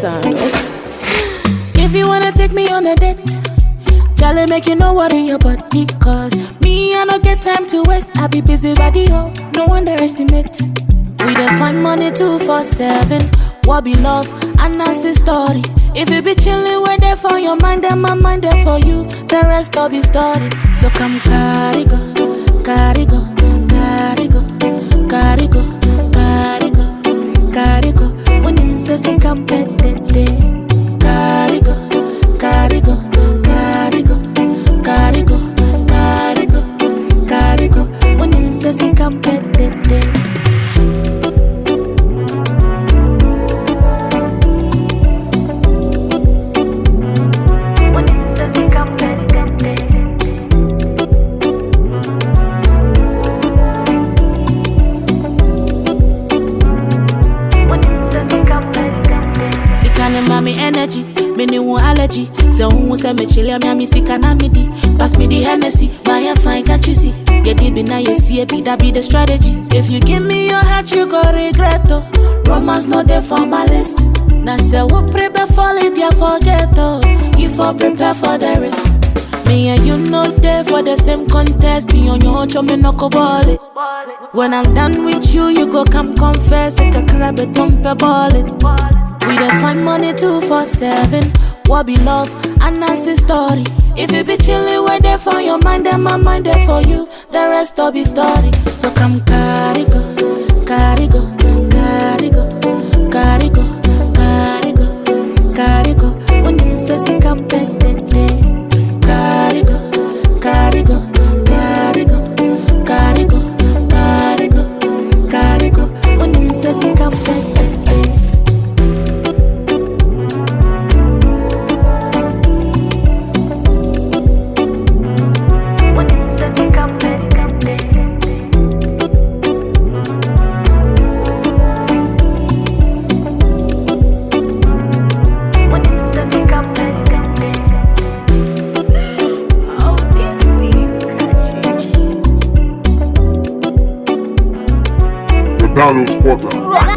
sound. If you wanna take me on a date, Charlie make you know what in your body. Cause me, I don't get time to waste. I be busy body, oh, no underestimate. We dey find money two for seven. What be love? And that's the story. If you be chillin', wait there for your mind, then my mind there for you. The rest all be story. So come carry go, carry go, carry go, carry go, carry go, carry go. When you say say come pet Carry go, carry go, carry go, carry go, carry go, carry go. When you say say come pet When you say say come pet Sika ne ma me energy, me ne wo allergy. Say who say me chile me me sika na me di. Pass me the Hennessy, buy a fine can't you see? Yeah, deep in now you see it, be that be the strategy. If you give me your heart, you go regret oh. Romance not there for my list. Now say what prepare for it, yeah forget oh. You for prepare for the risk. Me and you know there for the same contest. You on your own, me no go ball it. When I'm done with you, you go come confess. Like a crab, a dump a ball it. We dey find money two for seven. What be love? And that's the story. If you be chillin', wait there for your mind, then my mind there for you. The rest all be story. So come carry go, carry go, carry go, carry go, carry go, carry go. When you say say come pet Carry go, carry go, carry go, carry go, carry go, carry go. When you say say come pet When you say say come When you say say come Oh, this beat's catchy. The Battle Spotter.